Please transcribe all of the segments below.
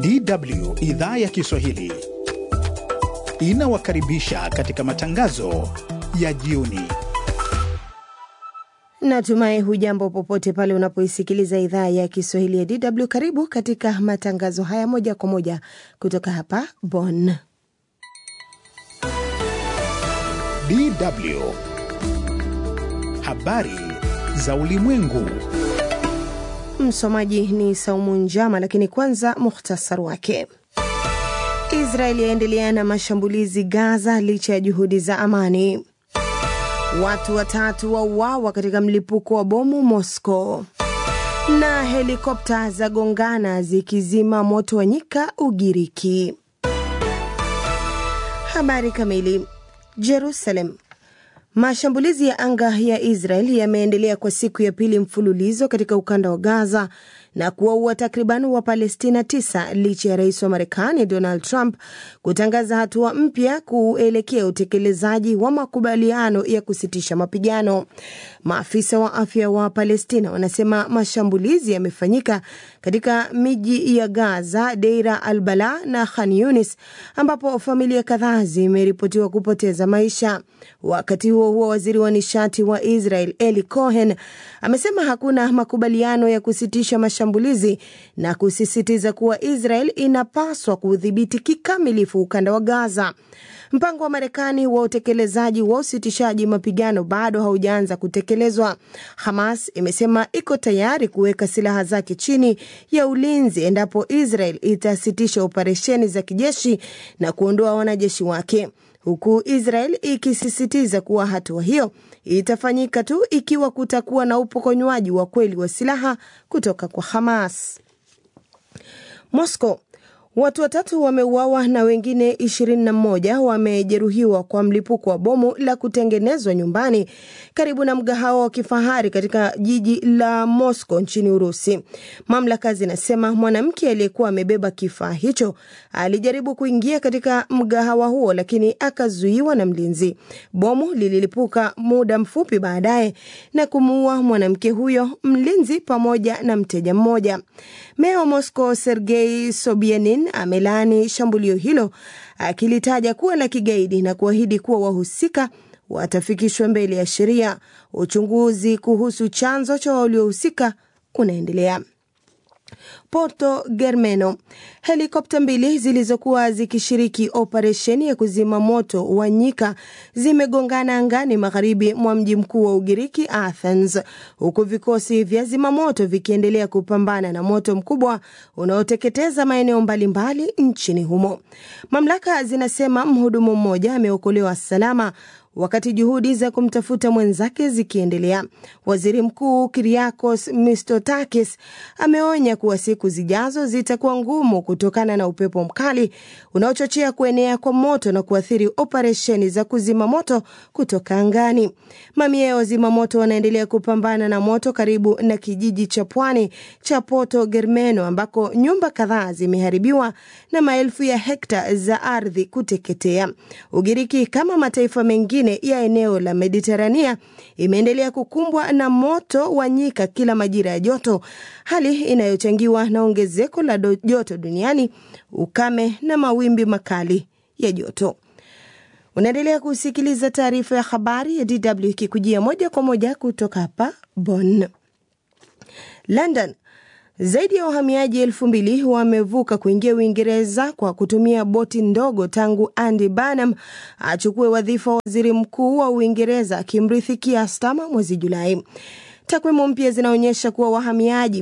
DW idhaa ya Kiswahili inawakaribisha katika matangazo ya jioni. Natumai hujambo popote pale unapoisikiliza idhaa ya Kiswahili ya DW. Karibu katika matangazo haya moja kwa moja kutoka hapa Bonn. DW habari za ulimwengu. Msomaji ni Saumu Njama, lakini kwanza muhtasari wake. Israeli yaendelea na mashambulizi Gaza licha ya juhudi za amani. Watu watatu wauawa katika mlipuko wa bomu Moscow, na helikopta za gongana zikizima moto wa nyika Ugiriki. Habari kamili. Jerusalem. Mashambulizi ya anga ya Israel yameendelea kwa siku ya pili mfululizo katika ukanda wa Gaza na kuwaua takriban wa Palestina tisa licha ya rais wa Marekani Donald Trump kutangaza hatua mpya kuelekea utekelezaji wa makubaliano ya kusitisha mapigano. Maafisa wa afya wa Palestina wanasema mashambulizi yamefanyika katika miji ya Gaza, Deira al Bala na Khan Yunis, ambapo familia kadhaa zimeripotiwa kupoteza maisha. Wakati huo huo, waziri wa nishati wa Israel Eli Cohen amesema hakuna makubaliano ya kusitisha mashambulizi na kusisitiza kuwa Israel inapaswa kudhibiti kikamilifu ukanda wa Gaza. Mpango wa Marekani wa utekelezaji wa usitishaji mapigano bado haujaanza kutekelezwa. Hamas imesema iko tayari kuweka silaha zake chini ya ulinzi endapo Israel itasitisha operesheni za kijeshi na kuondoa wanajeshi wake huku Israel ikisisitiza kuwa hatua hiyo itafanyika tu ikiwa kutakuwa na upokonywaji wa kweli wa silaha kutoka kwa Hamas. Moscow Watu watatu wameuawa na wengine 21 wamejeruhiwa kwa mlipuko wa bomu la kutengenezwa nyumbani karibu na mgahawa wa kifahari katika jiji la Moscow nchini Urusi. Mamlaka zinasema mwanamke aliyekuwa amebeba kifaa hicho alijaribu kuingia katika mgahawa huo, lakini akazuiwa na mlinzi. Bomu lililipuka muda mfupi baadaye na kumuua mwanamke huyo, mlinzi pamoja na mteja mmoja. Meya wa Moscow Sergei Sobyanin amelaani shambulio hilo akilitaja kuwa la kigaidi na kuahidi kuwa wahusika watafikishwa mbele ya sheria. Uchunguzi kuhusu chanzo cha waliohusika unaendelea. Porto Germano. Helikopta mbili zilizokuwa zikishiriki operesheni ya kuzima moto wa nyika zimegongana angani magharibi mwa mji mkuu wa Ugiriki, Athens, huku vikosi vya zimamoto vikiendelea kupambana na moto mkubwa unaoteketeza maeneo mbalimbali nchini humo. Mamlaka zinasema mhudumu mmoja ameokolewa salama wakati juhudi za kumtafuta mwenzake zikiendelea. Waziri Mkuu Kyriakos Mitsotakis ameonya kuwa siku zijazo zitakuwa ngumu kutokana na upepo mkali unaochochea kuenea kwa moto na kuathiri operesheni za kuzima moto kutoka angani. Mamia ya wazima moto wanaendelea kupambana na moto karibu na kijiji cha pwani cha Porto Germano ambako nyumba kadhaa zimeharibiwa na maelfu ya hekta za ardhi kuteketea. Ugiriki kama mataifa mengine ya eneo la Mediterania imeendelea kukumbwa na moto wa nyika kila majira ya joto, hali inayochangiwa na ongezeko la joto duniani, ukame na mawimbi makali ya joto. Unaendelea kusikiliza taarifa ya habari ya DW ikikujia moja kwa moja kutoka hapa Bonn. London zaidi ya wahamiaji elfu mbili wamevuka kuingia Uingereza kwa kutumia boti ndogo tangu Andy Burnham achukue wadhifa wa waziri mkuu wa Uingereza akimrithi Keir Starmer mwezi Julai. Takwimu mpya zinaonyesha kuwa wahamiaji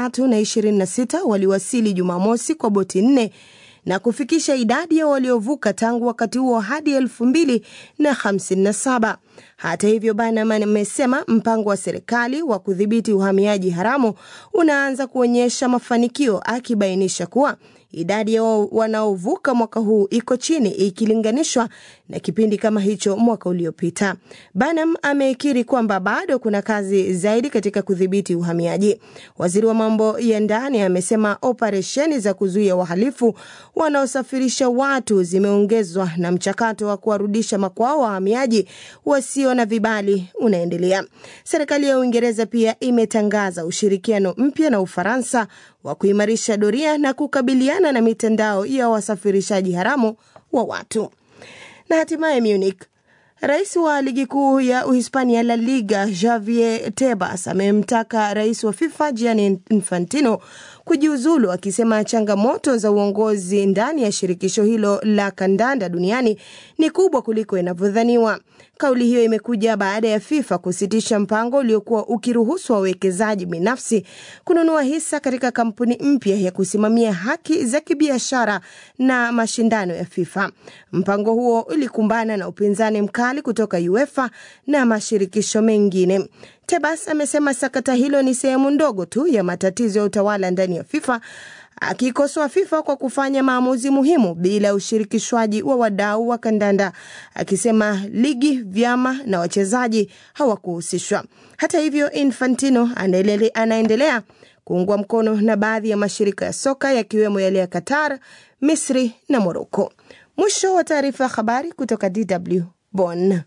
326 waliwasili Jumamosi kwa boti nne na kufikisha idadi ya waliovuka tangu wakati huo hadi elfu mbili na hamsini na saba. Hata hivyo, Burnham amesema mpango wa serikali wa kudhibiti uhamiaji haramu unaanza kuonyesha mafanikio, akibainisha kuwa idadi ya wanaovuka mwaka huu iko chini ikilinganishwa na kipindi kama hicho mwaka uliopita. Burnham amekiri kwamba bado kuna kazi zaidi katika kudhibiti uhamiaji. Waziri wa mambo ya ndani amesema operesheni za kuzuia wahalifu wanaosafirisha watu zimeongezwa na mchakato wa kuwarudisha makwao wahamiaji wasio usio na vibali unaendelea. Serikali ya Uingereza pia imetangaza ushirikiano mpya na Ufaransa wa kuimarisha doria na kukabiliana na mitandao ya wasafirishaji haramu wa watu. Na hatimaye Munich, Rais wa ligi kuu ya Uhispania La Liga Javier Tebas amemtaka rais wa FIFA Gianni Infantino kujiuzulu, akisema changamoto za uongozi ndani ya shirikisho hilo la kandanda duniani ni kubwa kuliko inavyodhaniwa. Kauli hiyo imekuja baada ya FIFA kusitisha mpango uliokuwa ukiruhusu wawekezaji binafsi kununua hisa katika kampuni mpya ya kusimamia haki za kibiashara na mashindano ya FIFA. Mpango huo ulikumbana na upinzani mkali kutoka UEFA na mashirikisho mengine. Tebas amesema sakata hilo ni sehemu ndogo tu ya matatizo ya utawala ndani ya FIFA, akikosoa FIFA kwa kufanya maamuzi muhimu bila ushirikishwaji wa wadau wa kandanda, akisema ligi, vyama na wachezaji hawakuhusishwa. Hata hivyo, Infantino anaendelea kuungwa mkono na baadhi ya mashirika ya soka yakiwemo yale ya Qatar, Misri na Moroko. Mwisho wa taarifa ya habari kutoka DW Bonn.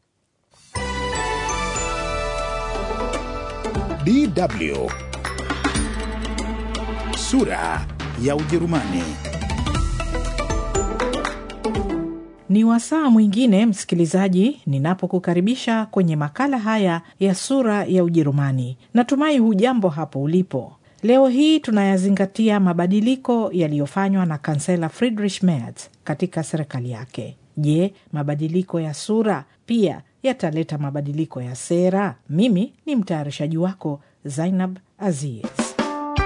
DW sura ya Ujerumani. Ni wasaa mwingine msikilizaji, ninapokukaribisha kwenye makala haya ya sura ya Ujerumani. Natumai hujambo hapo ulipo. Leo hii tunayazingatia mabadiliko yaliyofanywa na kansela Friedrich Merz katika serikali yake. Je, mabadiliko ya sura pia yataleta mabadiliko ya sera? Mimi ni mtayarishaji wako Zainab Aziz.